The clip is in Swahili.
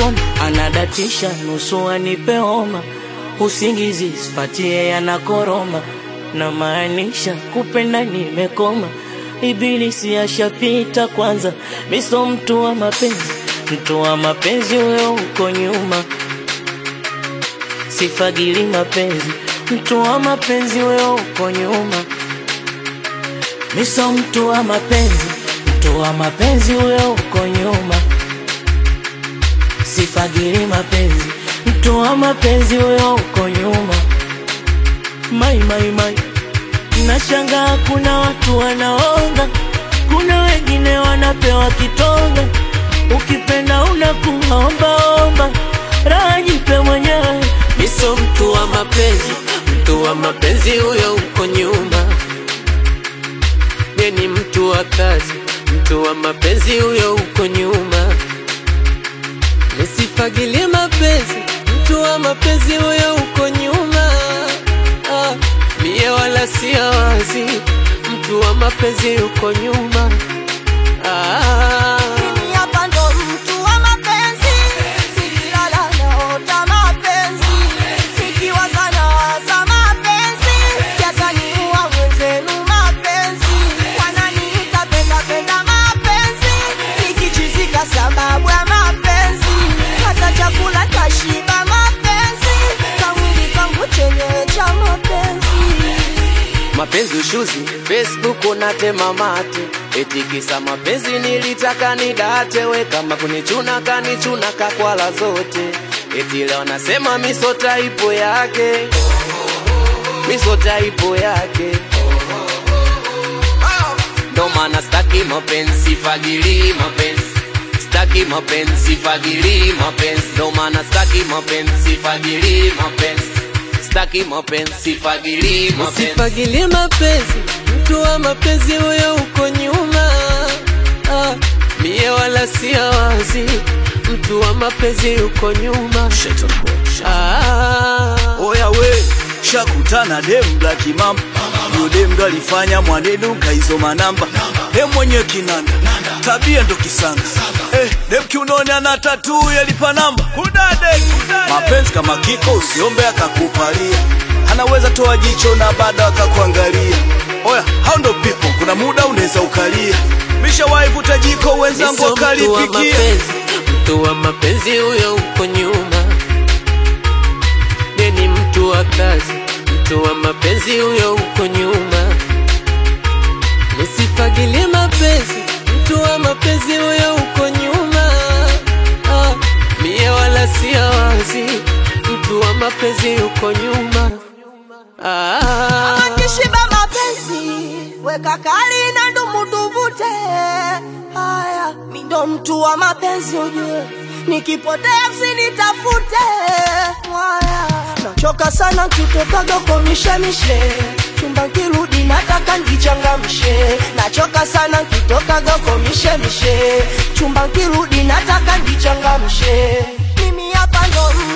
kinoma, anadatisha nusu anipe homa, usingizi sipatie yanakoroma, na maanisha kupenda nimekoma, ibilisi ashapita kwanza, miso mtu wa mapenzi, mtu wa mapenzi huyo uko nyuma, sifagili mapenzi, mtu wa mapenzi huyo uko nyuma, miso mtu wa mapenzi, mtu wa mapenzi huyo uko nyuma sifagili mapenzi, mtu wa mapenzi huyo uko nyuma. Mai mai mai, nashangaa kuna watu wanaonga, kuna wengine wanapewa kitonga. Ukipenda unakuwa omba omba, raha jipe mwenyewe. Miso mtu wa mapenzi, mtu wa mapenzi huyo uko nyuma. Ye ni mtu wa kazi, mtu wa mapenzi huyo uko nyuma. Nisifagilie mapenzi, mtu wa mapenzi huyo uko nyuma. Ah, mie wala si wazi, mtu wa mapenzi uko nyuma. Ah, Mimi hapa ndo mtu wa mapenzi, nikilala naota mapenzi, nikiwaza nawaza mapenzi, yataniua mwenzenu mapenzi, wananiita penda penda mapenzi, nikichizika sababu ya mapenzi, hata chakula tashiba mapenzi, kamwili kangu chenyewe cha mapenzi. mapenzi ushuzi, Facebook unatema mate, eti kisa mapenzi nilitaka nidate, we kama kunichuna kanichuna kakwala zote, eti leo nasema miso taipo yake, miso taipo yake ndo maana staki mapenzi, fagili mapenzi staki mapenzi, fagili mapenzi ndo maana staki mapenzi, fagili mapenzi staki mapenzi, fagili mapenzi usifagilie mapenzi, mtu wa mapenzi huyo uko nyuma ah, mie wala si wazi, mtu wa mapenzi uko nyuma ah, Oya we, shakutana dem black mamba Yo dem ndo alifanya mwanedu kaizoma namba Dem mwenye kinanda, tabia ndo kisanga Eh, dem kiunoni ana tatu yalipa namba Kudade, mapenzi kama kiko usiombe akakupalia Anaweza toa jicho na bado akakuangalia Oya, hao ndo people, kuna muda unaweza ukalia Mishawahi vuta jiko wenzangu Miso mtu wa wakalipikia mapenzi, mtu wa mapenzi huyo uko nyuma. Ye ni mtu wa kazi, mtu wa mapenzi huyo uko nyuma. Nisifagilie mapenzi, mtu wa mapenzi huyo uko nyuma. Ah, mie wala si wazi, mtu wa mapenzi uko nyuma. Ah, Akishiba mapenzi weka kali na ndumu tuvute. Haya, mi ndo mtu wa mapenzi ujue, nikipotea msinitafute. Haya, nachoka sana kitokaga kwa mishemishe chumba nkirudi nataka ndichangamshe. Nachoka sana kitokaga kwa mishemishe chumba nkirudi nataka ndichangamshe. Mimi hapa ndo